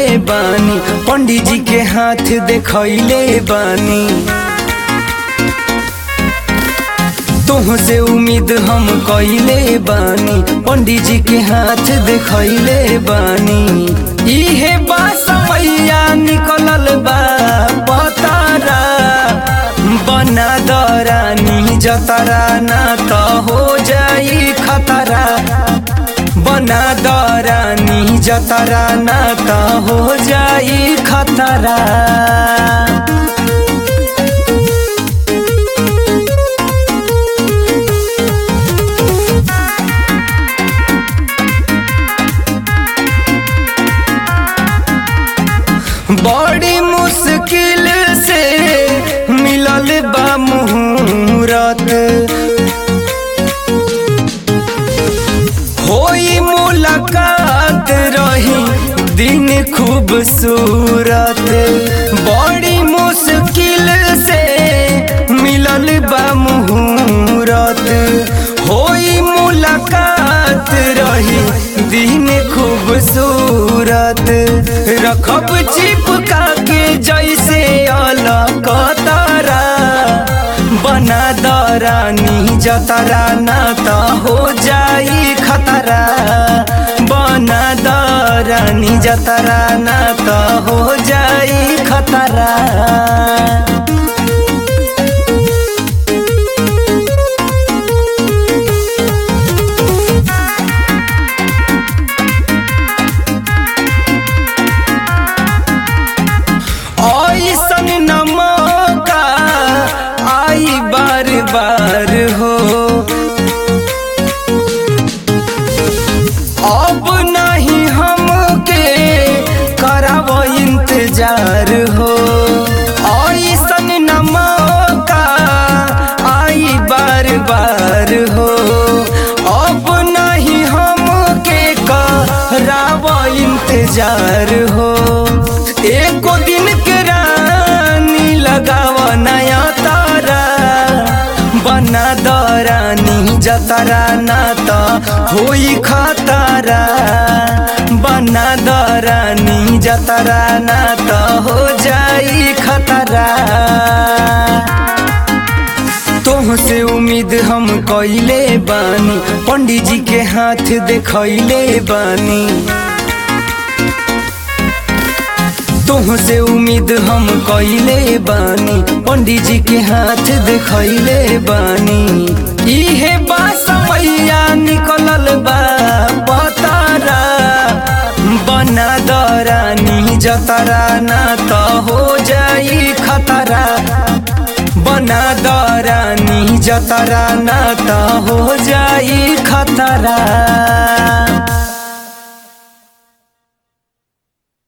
बानी पंडित जी के हाथ देखैले बानी तोह से उम्मीद हम कैले बानी पंडित जी के हाथ देखैले बानी इहे बा समैया निकलल बा पतारा बना दरानी जतरा ना त हो जाई खतरा बना दरानी जतरा ना त हो जाई खतरा बड़ी मुश्किल से मिलल बा मुहूर्त होई मुलाकात रही दिन खूबसूरत बड़ी मुश्किल से मिलल बा मुहूर्त होई मुलाकात रही दिन खूबसूरत रखब चिपका के जैसे अलकतरा बना दरानी जतरा ना त हो जाई खतरा बना दरानी जतरा ना त हो जाई खतरा ऐसन न मौका आई बार बार हो अब नहीं हमके कराब इंतजार हो ऐसन न मौका आई बार बार हो अब नहीं हमके कराब इंतजार हो एको दिन के रानी लगाव नया तारा बना दरानी जतरा ना त होई खतरा बना दरानी जतरा ना त हो जाई खतरा तोह से उम्मीद हम कैले बानी पंडित जी के हाथ देखैले बानी तोह से उम्मीद हम कैले बानी पंडित जी के हाथ देखैले बानी इहे बा समैया निकलल बा पतारा बना दरानी जतरा ना त हो जाई खतरा बना दरानी जतरा ना त हो जाई खतरा